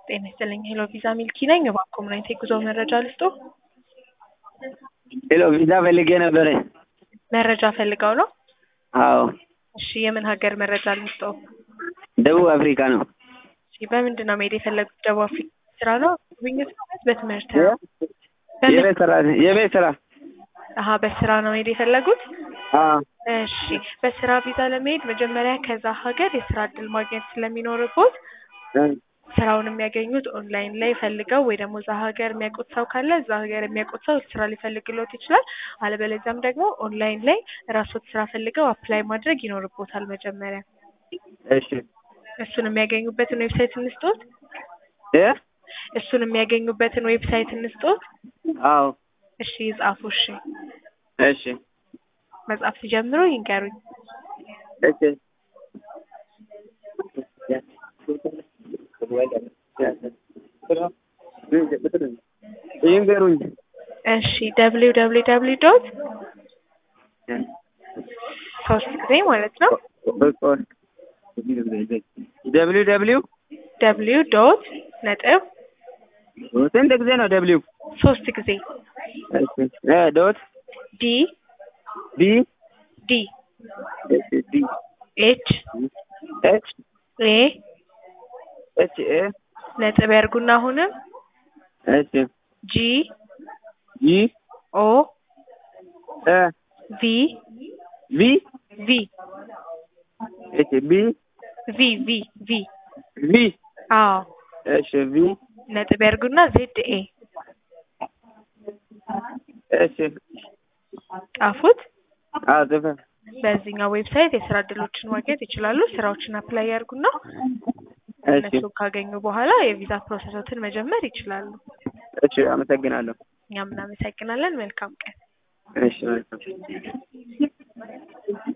ጤና ይስጥልኝ ሄሎ ቪዛ ሚልኪ ነኝ። እባክዎ ምን አይነት የጉዞ መረጃ ልስጦ? ሄሎ ቪዛ ፈልጌ ነበረ። መረጃ ፈልገው ነው? አዎ እሺ የምን ሀገር መረጃ ልስጦ? ደቡብ አፍሪካ ነው። እሺ በምንድን ነው መሄድ የፈለጉት? ደቡብ አፍሪካ ስራ ነው ጉብኝት ነው ወይስ በትምህርት ነው? በምን የቤት ስራ የቤት ስራ አሀ በስራ ነው መሄድ የፈለጉት? አዎ እሺ በስራ ቪዛ ለመሄድ መጀመሪያ ከዛ ሀገር የስራ እድል ማግኘት ስለሚኖርቦት እ ስራውን የሚያገኙት ኦንላይን ላይ ፈልገው ወይ ደግሞ እዛ ሀገር የሚያውቁት ሰው ካለ እዛ ሀገር የሚያውቁት ሰው ስራ ሊፈልግሎት ይችላል። አለበለዚያም ደግሞ ኦንላይን ላይ ራስዎት ስራ ፈልገው አፕላይ ማድረግ ይኖርቦታል መጀመሪያ። እሺ እሱን የሚያገኙበትን ዌብሳይት እንስጦት? እ እሱን የሚያገኙበትን ዌብሳይት እንስጦት? አዎ እሺ ይጻፉ። እሺ እሺ መጻፍ ሲጀምሩ ይንገሩኝ። እሺ ይንገሩኝ። እሺ ደብሊው ደብሊው ደብሊው ዶት ሶስት ጊዜ ማለት ነው ደብሊው ደብሊው ደብሊው ዶት ነጥብ ስንት ጊዜ ነው ደብሊው? ሶስት ጊዜ እሺ እ ዶት ዲ ቢ ዲ እሺ ዲ ኤች ኤች ኤ ኤች ኤ ነጥብ ያርጉና አሁንም እሺ ጂ ጂ ኦ እ ቪ ቪ ቪ እሺ ቢ ቪ ቪ ቪ ቪ አዎ እሺ ቪ ነጥብ ያርጉና ዜድ ኤ እሺ ጻፉት። አዎ ጽፈ በዚህኛው ዌብሳይት የስራ እድሎችን ማግኘት ይችላሉ። ስራዎችን አፕላይ ያርጉና እሺ እነሱ ካገኙ በኋላ የቪዛ ፕሮሰሶትን መጀመር ይችላሉ። እሺ አመሰግናለሁ። እኛም እናመሰግናለን። መልካም ቀን። እሺ መልካም